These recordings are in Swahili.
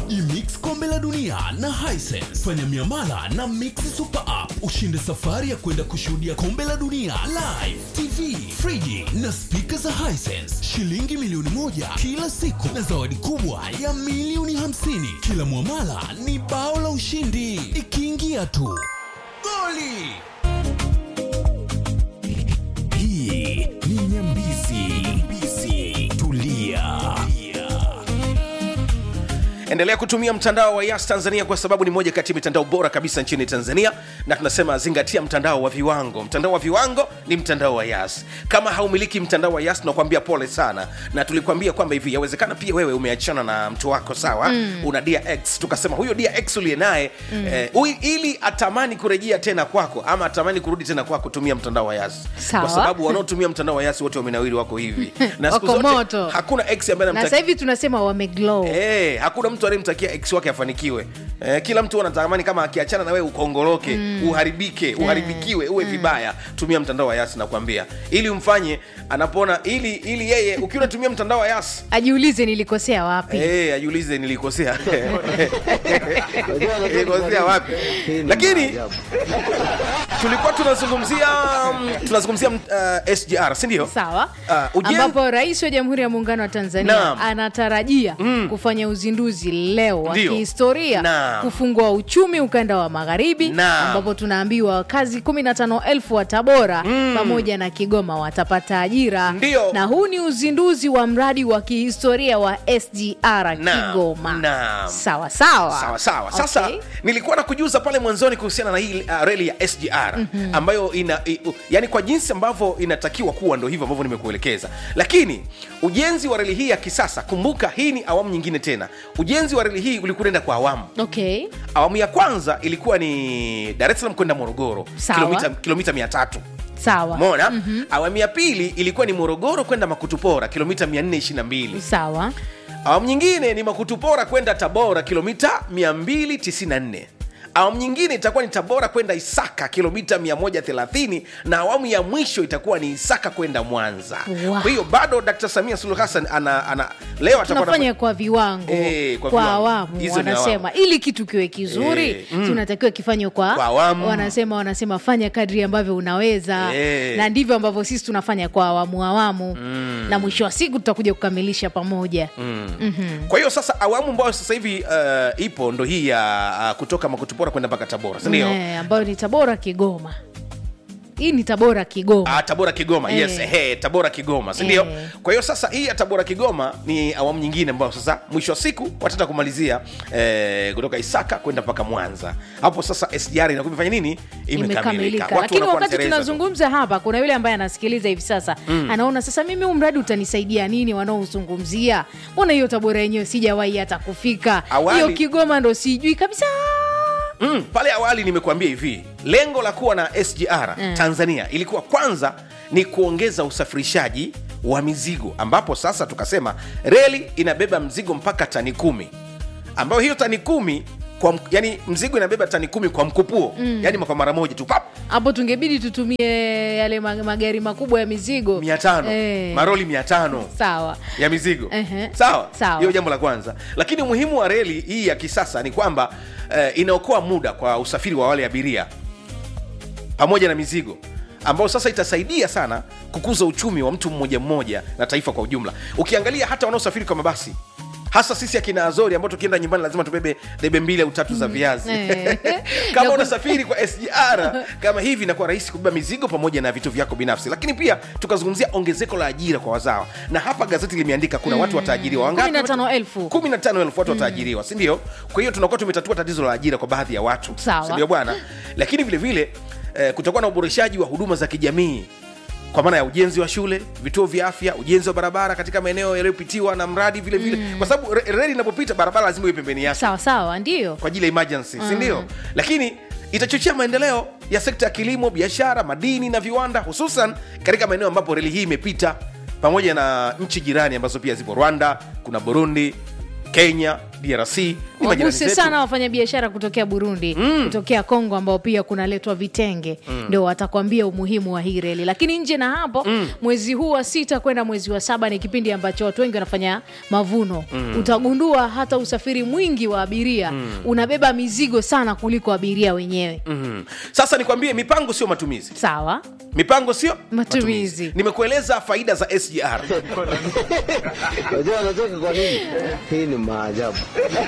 Imix kombe la dunia na Hisense. Fanya miamala na Mix Super App ushinde safari ya kwenda kushuhudia kombe la dunia live, TV, friji na spika za Hisense, shilingi milioni moja kila siku na zawadi kubwa ya milioni hamsini. Kila mwamala ni bao la ushindi, ikiingia tu goli. Hii ni Nyambizi. Nyambizi. Tulia. endelea kutumia mtandao wa yas tanzania kwa sababu ni moja kati ya mitandao bora kabisa nchini tanzania na tunasema zingatia mtandao wa viwango mtandao wa viwango ni mtandao wa yas kama haumiliki mtandao wa yas tunakwambia pole sana na tulikwambia kwamba hivi yawezekana pia wewe umeachana na mtu wako sawa mm. una dia x tukasema huyo dia x uliye naye mm. eh, ui- ili atamani kurejea tena kwako ama atamani kurudi tena kwako tumia mtandao wa yas Sawa. kwa sababu wanaotumia mtandao wa yas wote wamenawiri wako hivi na siku Wako zote moto. hakuna x ambaye na anamtaki- sasa hivi tunasema wameglow Eh, hakuna mtu anayemtakia ex wake afanikiwe eh, kila mtu anatamani kama akiachana na wewe ukongoroke mm. uharibike uharibikiwe uwe vibaya tumia mtandao wa yas nakwambia ili umfanye anapoona ili ili yeye ukiwa unatumia mtandao wa yas ajiulize nilikosea wapi Eh, ajiulize nilikosea nilikosea wapi lakini tulikuwa tunazungumzia mm, tunazungumzia mm, uh, sgr si ndio sawa uh, ujen... ambapo rais wa jamhuri ya muungano wa tanzania Naam. anatarajia kufanya uzinduzi leo wa Ndio. kihistoria Naam. kufungua uchumi ukanda wa magharibi Naam. ambapo tunaambiwa wakazi 15000 wa tabora pamoja na kigoma watapata ajira Ndio. na huu ni uzinduzi wa mradi wa kihistoria wa sgr Naam. kigoma Naam. sawa sawa sawa sawa sasa Okay. nilikuwa na kujuza pale mwanzoni kuhusiana na hii uh, reli ya sgr mm-hmm. ambayo ina i, u, yani kwa jinsi ambavyo inatakiwa kuwa ndo hivyo ambavyo nimekuelekeza lakini ujenzi wa reli hii ya kisasa kumbuka hii ni awamu nyingine tena ujenzi wa reli hii ulikuwa unaenda kwa awamu okay awamu ya kwanza ilikuwa ni dar es salaam kwenda morogoro Sawa. kilomita, kilomita mia tatu sawa mona mm-hmm. awamu ya pili ilikuwa ni morogoro kwenda makutupora kilomita 422 sawa awamu nyingine ni makutupora kwenda tabora kilomita 294 awamu nyingine itakuwa ni tabora kwenda isaka kilomita 130 na awamu ya mwisho itakuwa ni isaka kwenda mwanza Wow. kwa hiyo bado dkt samia suluhu hassan ana, ana leo atakuwa tunafanya kwa viwango Eh, kwa kwa, viwango. awamu Hizo ni wanasema ili kitu kiwe kizuri Eh, mm. tunatakiwa kifanywe kwa, Kwa awamu. wanasema wanasema fanya kadri ambavyo unaweza Eh. na ndivyo ambavyo sisi tunafanya kwa awamu awamu na mwisho wa siku tutakuja kukamilisha pamoja kwa hiyo sasa awamu ambayo sasa hivi uh, ipo ndo hii ya uh, kutoka makutupora kwenda mpaka tabora sindio Eh, ambayo ni tabora kigoma hii ni tabora kigoma Ah, tabora kigoma Eh. yes he, tabora kigoma sindio Eh. kwa hiyo sasa hii ya tabora kigoma ni awamu nyingine ambayo sasa mwisho wa siku wataenda kumalizia eh, kutoka isaka kwenda mpaka mwanza hapo sasa sgr inakuwa imefanya nini imekamilika Watu lakini wanakuwa wakati wanatereza tu. tunazungumza hapa kuna yule ambaye anasikiliza hivi sasa mm. anaona sasa mimi huu mradi utanisaidia nini wanaozungumzia mbona hiyo tabora yenyewe sijawahi hata kufika Awali- hiyo kigoma ndo sijui kabisa mm, pale awali nimekuambia hivi lengo la kuwa na sgr Mm. tanzania ilikuwa kwanza ni kuongeza usafirishaji wa mizigo ambapo sasa tukasema reli inabeba mzigo mpaka tani kumi ambayo hiyo tani kumi kwa, mk- yani mzigo inabeba tani kumi kwa mkupuo mm. yani kwa mara moja tu pap hapo tungebidi tutumie yale ma- magari makubwa ya mizigo mia tano Eh, maroli mia tano sawa ya mizigo Ehe. sawa Sawa. hiyo jambo la kwanza lakini umuhimu wa reli hii ya kisasa ni kwamba eh, inaokoa muda kwa usafiri wa wale abiria pamoja na mizigo ambao sasa itasaidia sana kukuza uchumi wa mtu mmoja mmoja na taifa kwa ujumla ukiangalia hata wanaosafiri kwa mabasi hasa sisi akina azori ambao tukienda nyumbani lazima tubebe debe mbili au tatu za viazi Eh. kama Na- unasafiri kwa sgr kama hivi inakuwa rahisi kubeba mizigo pamoja na vitu vyako binafsi lakini pia tukazungumzia ongezeko la ajira kwa wazawa na hapa gazeti limeandika kuna watu wataajiriwa wangapi? 15,000. 15,000 watu wataajiriwa si ndio kwa hiyo tunakuwa tumetatua tatizo la ajira kwa baadhi ya watu Sawa. si ndio bwana lakini vile vile eh, kutakuwa na uboreshaji wa huduma za kijamii kwa maana ya ujenzi wa shule vituo vya afya ujenzi wa barabara katika maeneo yaliyopitiwa na mradi vile vile kwa sababu re- reli inapopita barabara lazima iwe pembeni yake sawa sawa ndio kwa ajili ya emergency si ndio lakini itachochea maendeleo ya sekta ya kilimo biashara madini na viwanda hususan katika maeneo ambapo reli hii imepita pamoja na nchi jirani ambazo pia zipo rwanda kuna burundi kenya drc ni majirani waguse zetu. sana wafanyabiashara kutokea burundi kutokea kongo ambao pia kunaletwa vitenge ndio watakwambia umuhimu wa hii reli lakini nje na hapo mwezi huu wa sita kwenda mwezi wa saba ni kipindi ambacho watu wengi wanafanya mavuno utagundua hata usafiri mwingi wa abiria unabeba mizigo sana kuliko abiria wenyewe Mhm. sasa nikwambie mipango sio matumizi sawa mipango sio Matumizi. nimekueleza faida za sgr Unajua anacheka kwa nini? Hii ni maajabu.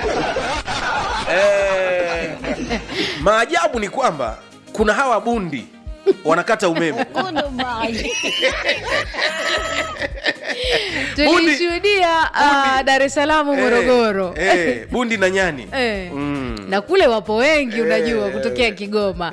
eh, maajabu ni kwamba kuna hawa bundi wanakata umeme tulishuhudia uh, dar es salaam morogoro eh, eh, bundi na nyani Eh. na kule wapo wengi unajua kutokea kigoma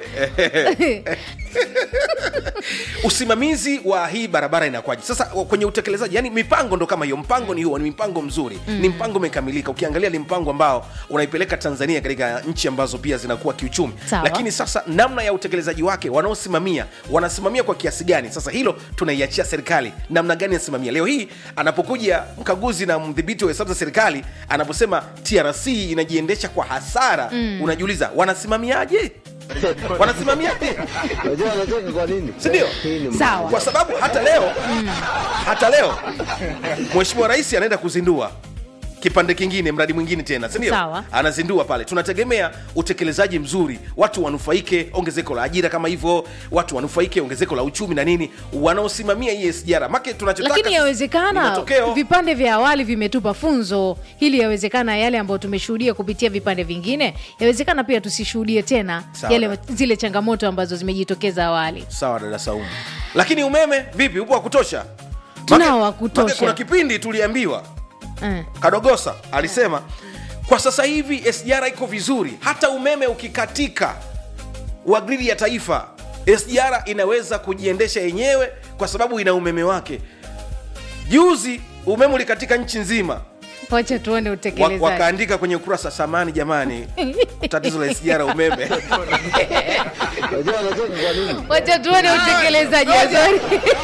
usimamizi wa hii barabara inakwaje sasa kwenye utekelezaji yani mipango ndo kama hiyo mpango ni huo ni mpango mzuri mm. ni mpango umekamilika ukiangalia ni mpango ambao unaipeleka tanzania katika nchi ambazo pia zinakuwa kiuchumi Sawa. lakini sasa namna ya utekelezaji wake wanaosimamia wanasimamia kwa kiasi gani sasa hilo tunaiachia serikali namna gani anasimamia leo hii anapokuja mkaguzi na mdhibiti wa hesabu za serikali anaposema trc inajiendesha kwa hasara mm. unajiuliza wanasimamiaje wanasimamiaje Unajua anacheka kwa nini? Sindio? Hii ni Sawa. kwa sababu hata leo hata leo mheshimiwa rais anaenda kuzindua kipande kingine mradi mwingine tena sindio Sawa. anazindua pale tunategemea utekelezaji mzuri watu wanufaike ongezeko la ajira kama hivyo watu wanufaike ongezeko la uchumi na nini wanaosimamia hii sjr make tunachotaka lakini ni yawezekana matokeo vipande vya awali vimetupa funzo hili yawezekana yale ambayo tumeshuhudia kupitia vipande vingine yawezekana pia tusishuhudie tena Sawa. yale zile changamoto ambazo zimejitokeza awali sawa dada saumu lakini umeme vipi upo wa kutosha Tunao Make- wa kutosha. make kuna kipindi tuliambiwa eh. kadogosa alisema kwa sasa hivi sgr iko vizuri hata umeme ukikatika wa gridi ya taifa sgr inaweza kujiendesha yenyewe kwa sababu ina umeme wake juzi umeme ulikatika nchi nzima wacha tuone wa, utekelezaji wakaandika kwenye ukurasa samani jamani tatizo la sgr umeme Unajua anacheka kwa nini? wacha tuone utekelezaji Azori.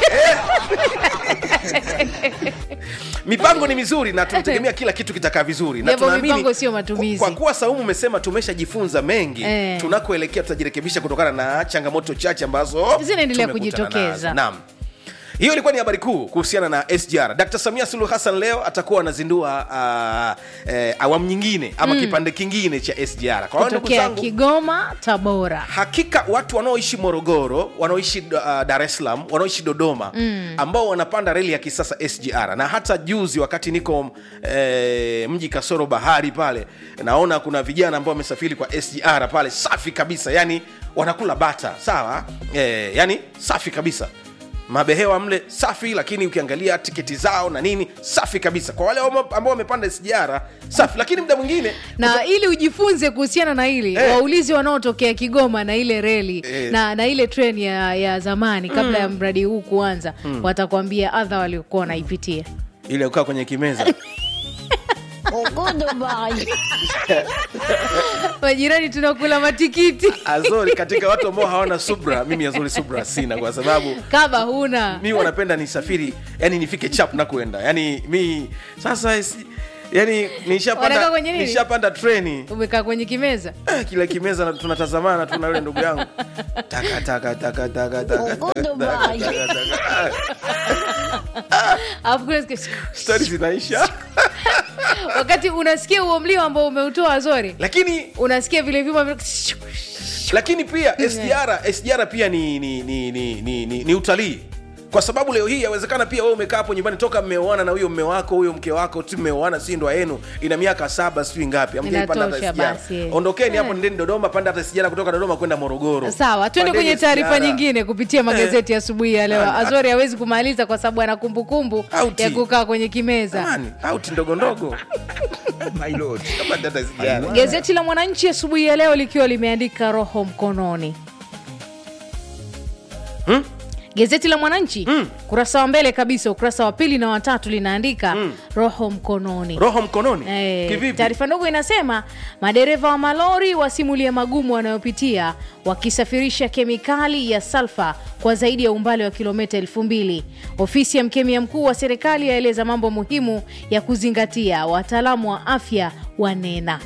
mipango ni mizuri na tunategemea kila kitu kitakaa vizuri na Japo tunaamini mipango sio matumizi. kwa, kwa kuwa saumu umesema tumeshajifunza mengi Eh. tunakoelekea tutajirekebisha kutokana na changamoto chache ambazo Zinaendelea tumekutana kujitokeza. nazo. naam hiyo ilikuwa ni habari kuu kuhusiana na sgr dkt samia suluhu hassan leo atakuwa anazindua uh, eh, awamu nyingine ama kipande kingine cha sgr kwa hiyo ndugu kutokea zangu kigoma tabora hakika watu wanaoishi morogoro wanaoishi uh, dar es salaam wanaoishi dodoma mm. ambao wanapanda reli ya kisasa sgr na hata juzi wakati niko eh, mji kasoro bahari pale naona kuna vijana ambao wamesafiri kwa sgr pale safi kabisa yani wanakula bata sawa eh, yani safi kabisa mabehewa mle safi lakini ukiangalia tiketi zao na nini safi kabisa kwa wale wamo- ambao wamepanda sgr safi lakini muda mwingine na ili ujifunze kuhusiana na hili Eh. waulizi wanaotokea kigoma na ile reli Eh. na, na ile tren ya, ya zamani kabla ya mradi huu kuanza watakwambia adha waliokuwa wanaipitia ile ukaa kwenye kimeza majirani tunakula matikiti azori katika watu ambao hawana subra mimi azori subra sina kwa sababu kama huna mi wanapenda nisafiri yani nifike chap na kuenda yani mi sasa isi- yani Wanakaa nishapanda kwenye nini? nishapanda treni umekaa kwenye kimeza eh, kila kimeza na- tunatazamana tu na yule ndugu yangu taka taka taka taka taka alafu kuna siku- stori zinaisha wakati unasikia huo mlio ambao umeutoa zori lakini unasikia vile vyuma vile- lakini pia sgr sgr pia ni ni ni ni, ni, ni, ni utalii kwa sababu leo hii yawezekana pia wewe umekaa hapo nyumbani toka mmeoana na huyo mme wako huyo mke wako tu mmeoana si ndoa yenu ina miaka saba sijui ngapi hamjaipanda hata Inatosha SGR. basi, eh. ondokeni hapo Eh. nendeni dodoma panda hata sijara kutoka dodoma kwenda morogoro sawa twende Pandeni kwenye taarifa SGR. nyingine kupitia magazeti ya asubuhi ya leo Nani? azori hawezi kumaliza kwa sababu ana kumbukumbu Auti. ya kukaa kwenye kimeza Jamani, auti ndogo ndogo Kama hata SGR. gazeti la mwananchi asubuhi ya leo likiwa limeandika roho mkononi Hmm? gazeti la mwananchi Mm. kurasa wa mbele kabisa ukurasa wa pili na watatu linaandika roho mkononi roho mkononi Eh, kivipi taarifa ndogo inasema madereva wa malori wasimulia magumu wanayopitia wakisafirisha kemikali ya salfa kwa zaidi ya umbali wa kilomita elfu mbili ofisi ya mkemia mkuu wa serikali yaeleza mambo muhimu ya kuzingatia wataalamu wa afya wanena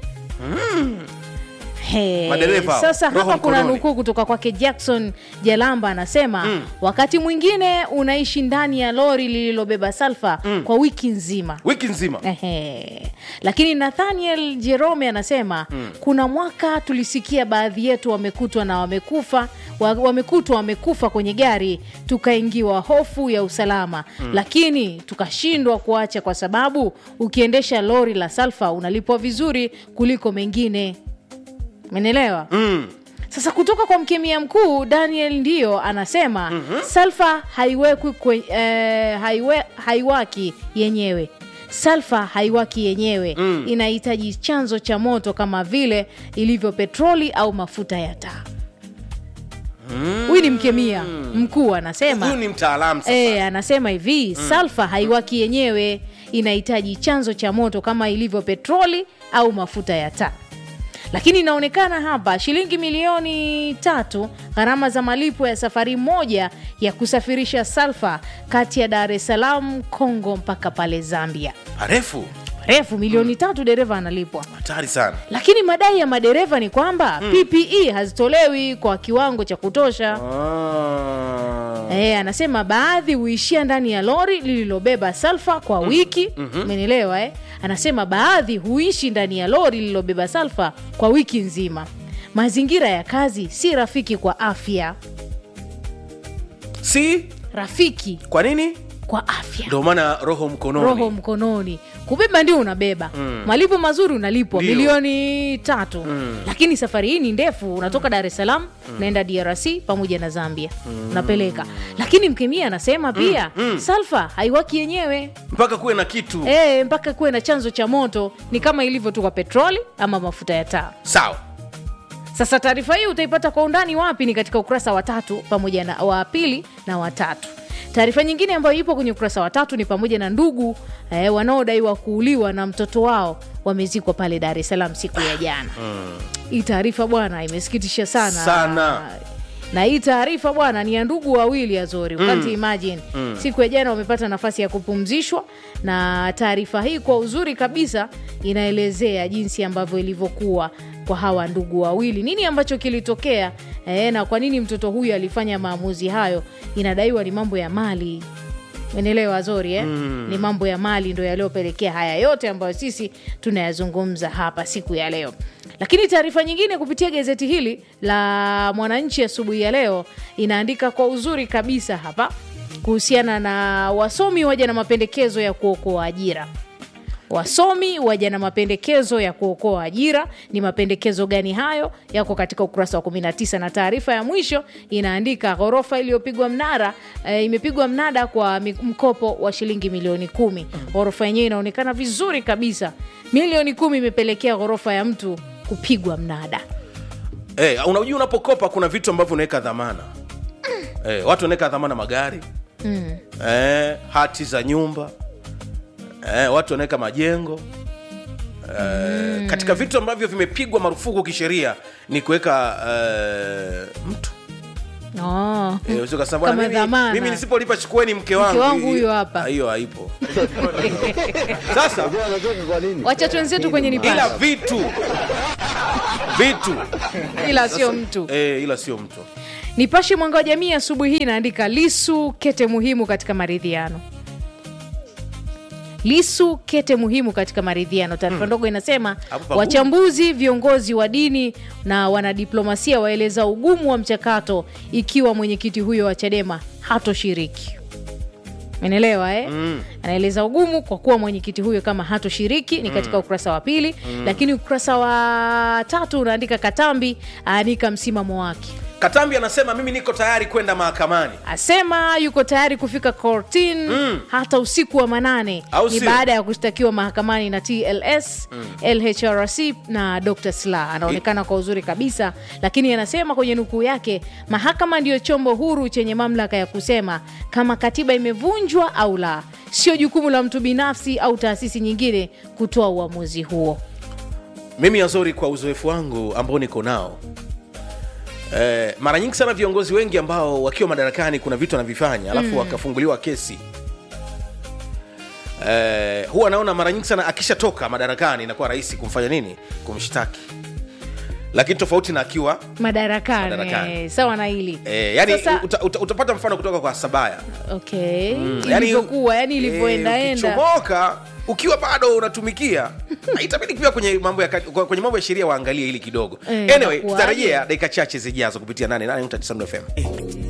He, Madereva hao, sasa roho hapa kuna mkononi. nukuu kutoka kwake Jackson Jalamba anasema wakati mwingine unaishi ndani ya lori lililobeba salfa kwa wiki nzima wiki nzima Ehe. Lakini Nathaniel Jerome anasema kuna mwaka tulisikia baadhi yetu wamekutwa na wamekufa wa- wamekutwa wamekufa kwenye gari, tukaingiwa hofu ya usalama lakini tukashindwa kuacha, kwa sababu ukiendesha lori la salfa unalipwa vizuri kuliko mengine. Menelewa? Sasa kutoka kwa mkemia mkuu Daniel ndio anasema salfa haiwekwi kwe, eh, haiwe, haiwaki yenyewe salfa haiwaki yenyewe inahitaji chanzo cha moto kama vile ilivyo petroli au mafuta ya taa huyu ni mkemia mkuu anasema huyu ni mtaalamu sasa E, anasema hivi salfa haiwaki yenyewe, inahitaji chanzo cha moto kama ilivyo petroli au mafuta ya taa. Lakini inaonekana hapa shilingi milioni tatu gharama za malipo ya safari moja ya kusafirisha salfa kati ya Dar es Salaam, Kongo mpaka pale Zambia. parefu Refu milioni tatu dereva analipwa. hatari sana Lakini madai ya madereva ni kwamba PPE hazitolewi kwa kiwango cha kutosha. ah. E, anasema baadhi huishia ndani ya lori lililobeba salfa kwa wiki umenielewa eh? Anasema baadhi huishi ndani ya lori lililobeba salfa kwa wiki nzima. Mazingira ya kazi si rafiki kwa afya, si rafiki kwa nini kwa afya. ndio maana roho mkononi Roho mkononi, kubeba ndio unabeba malipo mazuri unalipwa Ndio. milioni tatu lakini safari hii ni ndefu, unatoka Dar es Salaam unaenda DRC pamoja na Zambia unapeleka. Lakini mkemia anasema pia salfa haiwaki yenyewe mpaka kuwe na kitu e, mpaka kuwe na chanzo cha moto, ni kama ilivyo tu kwa petroli ama mafuta ya taa. sawa Sasa taarifa hii utaipata kwa undani wapi? Ni katika ukurasa wa tatu pamoja na wa pili na watatu. Taarifa nyingine ambayo ipo kwenye ukurasa wa tatu ni pamoja na ndugu eh, wanaodaiwa kuuliwa na mtoto wao wamezikwa pale Dar es Salaam siku ya jana. Hii taarifa bwana imesikitisha sana Sana. na hii taarifa bwana ni ya ndugu wawili Azori, you can't imagine. Siku ya jana wamepata nafasi ya kupumzishwa, na taarifa hii kwa uzuri kabisa inaelezea jinsi ambavyo ilivyokuwa kwa hawa ndugu wawili, nini ambacho kilitokea eh, na kwa nini mtoto huyu alifanya maamuzi hayo. Inadaiwa ni mambo ya mali Menelewa Azori eh? Ni mambo ya mali ndo yaliyopelekea haya yote ambayo sisi tunayazungumza hapa siku ya leo. Lakini taarifa nyingine kupitia gazeti hili la Mwananchi asubuhi ya leo inaandika kwa uzuri kabisa hapa kuhusiana na wasomi waja na mapendekezo ya kuokoa ajira. Wasomi waja na mapendekezo ya kuokoa ajira. Ni mapendekezo gani hayo? Yako katika ukurasa wa 19 na taarifa ya mwisho inaandika ghorofa iliyopigwa mnara e, imepigwa mnada kwa mi- mkopo wa shilingi milioni kumi. Ghorofa yenyewe inaonekana vizuri kabisa, milioni kumi imepelekea ghorofa ya mtu kupigwa mnada. Eh, unajua unapokopa kuna vitu ambavyo unaweka dhamana eh, watu wanaweka dhamana magari eh, hati za nyumba eh, watu wanaweka majengo eh, katika vitu ambavyo vimepigwa marufuku kisheria ni kuweka eh, mtu Oh. Eh, usije ukasema, "Bwana, Kama mimi, dhamana." mimi nisipolipa chukueni mke wangu wangu Hii- huyu hapa. Ah, hiyo haipo sasa Unajua anacheka kwa nini? Wacha twenzetu kwenye ila nipashe, vitu vitu ila sio mtu. eh, ila sio mtu Nipashe Mwanga wa Jamii asubuhi hii inaandika Lisu kete muhimu katika maridhiano. Lisu kete muhimu katika maridhiano. Taarifa ndogo inasema Hapo pagumu. wachambuzi, viongozi wa dini na wanadiplomasia waeleza ugumu wa mchakato ikiwa mwenyekiti huyo wa Chadema hatoshiriki. Menelewa eh? Anaeleza ugumu kwa kuwa mwenyekiti huyo kama hatoshiriki ni katika ukurasa wa pili, lakini ukurasa wa tatu unaandika Katambi aanika msimamo wake katambi anasema mimi niko tayari kwenda mahakamani asema yuko tayari kufika kortin hata usiku wa manane Au ni sio? baada ya kushtakiwa mahakamani na TLS LHRC na Dr. Slaa anaonekana kwa uzuri kabisa, lakini anasema kwenye nukuu yake, mahakama ndiyo chombo huru chenye mamlaka ya kusema kama katiba imevunjwa au la, sio jukumu la mtu binafsi au taasisi nyingine kutoa uamuzi huo. mimi azori kwa uzoefu wangu ambao niko nao eh, mara nyingi sana viongozi wengi ambao wakiwa madarakani kuna vitu wanavifanya alafu wakafunguliwa kesi eh, huwa naona mara nyingi sana akishatoka madarakani inakuwa rahisi kumfanya nini kumshtaki lakini tofauti na akiwa madarakani, Madarakani. eh, sawa na hili eh, yani Sasa- uta, uta, utapata mfano kutoka kwa sabaya okay Yani- ilivyokuwa yani ilivyoendaenda eh, ukichomoka ukiwa bado unatumikia itabidi pia kwenye mambo ya kati- kwenye mambo ya sheria waangalie hili kidogo Eh, anyway inakuwaje? tutarejea dakika chache zijazo kupitia 88.9 FM